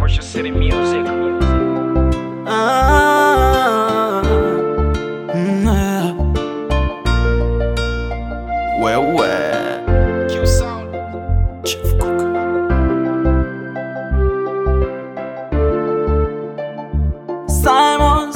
Pressure City Music. Ah, mm, yeah. Wewe Q Sound. Chief Cook. Simons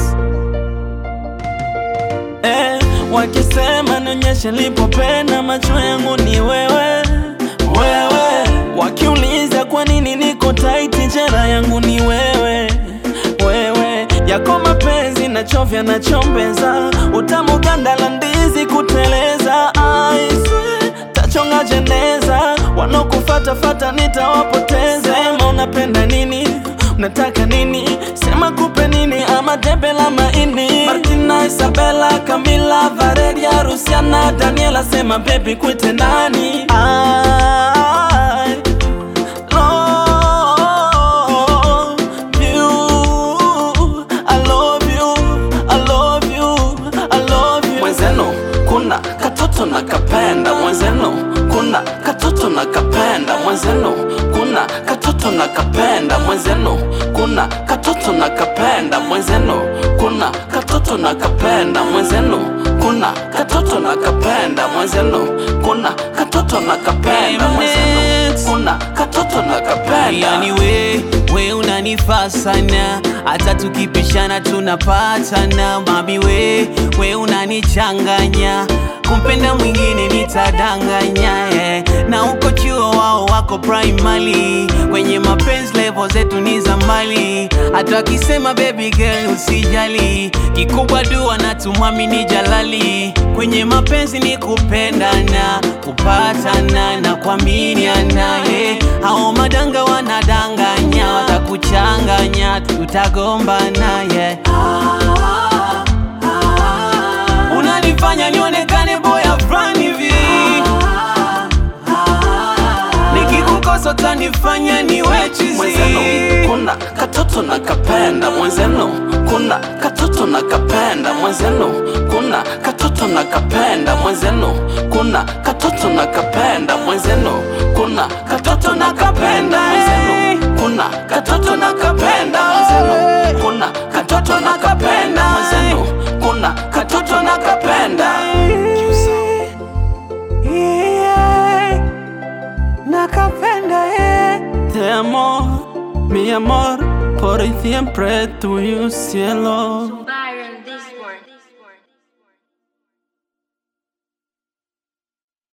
eh, wakisema nionyeshe lipopenda macho yangu ni wewe wewe, wakiuliza kwa nini niko taiti jera yangu ni wewe wewe, yako mapenzi nachovya nachombeza, utamu ganda la ndizi kuteleza, aiswe tachonga jeneza, wanaokufatafata nitawapoteza. Sema unapenda nini, unataka nini, sema kupe nini, ama debe la maini. Martina, Isabella, Camila, Valeria, Rusiana, Daniela, sema baby kwite nani? I love you, I love you, I love you, I love you. Mwenzenu kuna katoto na kapenda, mwenzenu kuna katoto na kapenda, mwenzenu kuna katoto na kapenda, mwenzenu kuna katoto na kapenda, mwenzenu kuna katoto na kapenda, mwenzenu kuna katoto na kapenda, mwenzenu kuna katoto na kapenda, mwenzenu kuna katoto na kapenda. Yani we, we unanifaa sana, hata tukipishana tunapatana. Mami we, we unanichanganya, kumpenda mwingine nitadanganya yeah. Na uko chuo wao wako primary, kwenye mapenzi level zetu ni za mbali. Hata wakisema baby girl usijali, kikubwa dua na tumwamini Jalali. Kwenye mapenzi ni kupendana, kupatana na kuaminiana yeah. Hao madanga wanadanganya, watakuchanganya, tutagombana yeah. Unanifanya nionekane boya fulani hivi, nikikukosa utanifanya niwe chizi. mwenzenu kuna katoto na kapenda mwenzenu kuna katoto na kapenda mwenzenu kuna katoto na kapenda mwenzenu kuna katoto na kapenda mwenzenu kuna katoto na kapenda mwenzenu kuna katoto na kapenda mwenzenu kuna katoto na kapenda mwenzenu kuna katoto na kapenda Yeah, nakapenda yeah. Te amo, mi amor, por siempre tuyo cielo.